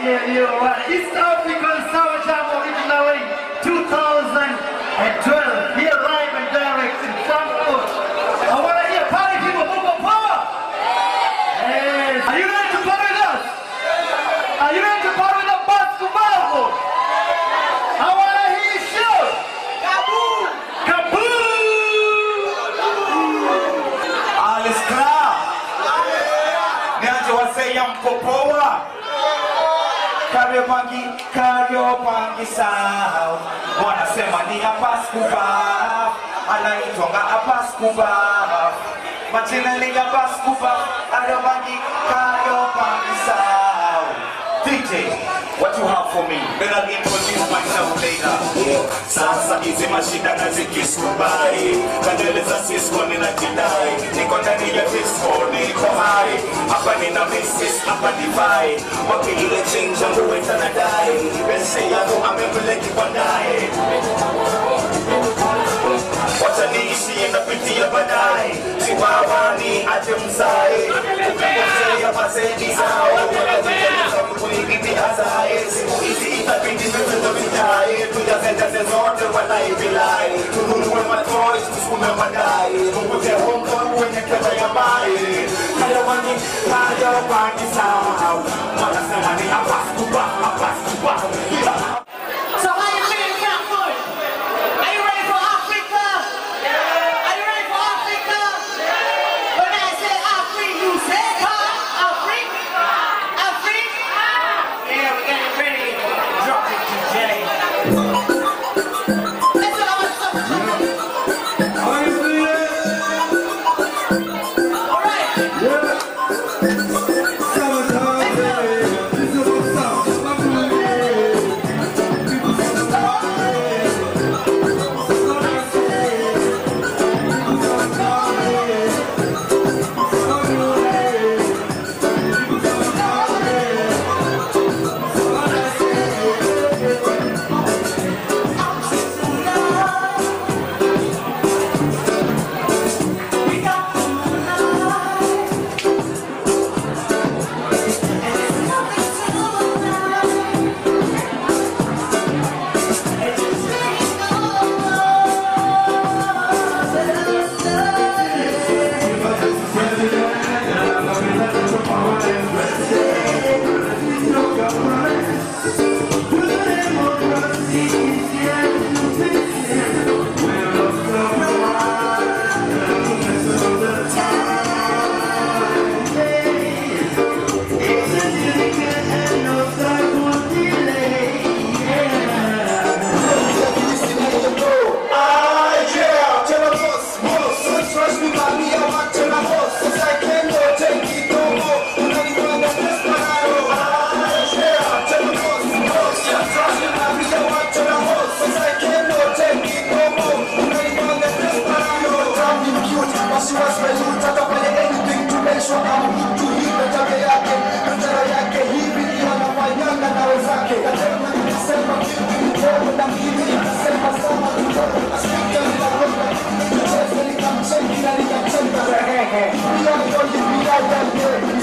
yeah, yeah, right. East African Summer Jam originally 2012. Here live and direct in Frankfurt. I want to hear party people move up power. Yes. Are you ready to party with us? Are you ready to party with the basketball? I want to hear you shout. Kaboom! Kaboom! Alles klar. Niache waseya mpopoa. Kariobangi, Kariobangi sao. Wanasema ni Abbas Kuba. Anaitwanga Abbas Kuba. Majina ni Abbas Kuba. Kariobangi, Kariobangi sao. DJ, what you have for me? Then I'll introduce myself later. Sasa hizi mashida nazikisubai, kadele za Cisco ninajidai, niko ndani ya disco, niko high, hapa nina missis, hapa divai, wapi ile change yangu weta nadai, pesa yangu amepeleki kwa ndaye, wacha niishi inapitia baadaye, chiwawani aje mzae, ukipotea mazeni zao, wanazungumza kuibidi azae, siku hizi itabidi vitu vijae, tuyazendeze zote wanaivilai, tununue matoys, tusukume madai, tupute hongo kwenye kebe ya mai, kayawani, kayawani sao, wanasema ni Abbas Kuba, Abbas Kuba, yeah. So how you feeling, Frankfurt? Are you ready for Africa? Are you ready for Africa? When I say Africa, you say huh? Africa? Africa? Yeah, we're getting ready. Drop it, DJ. Let's go, let's go. All right. Yeah.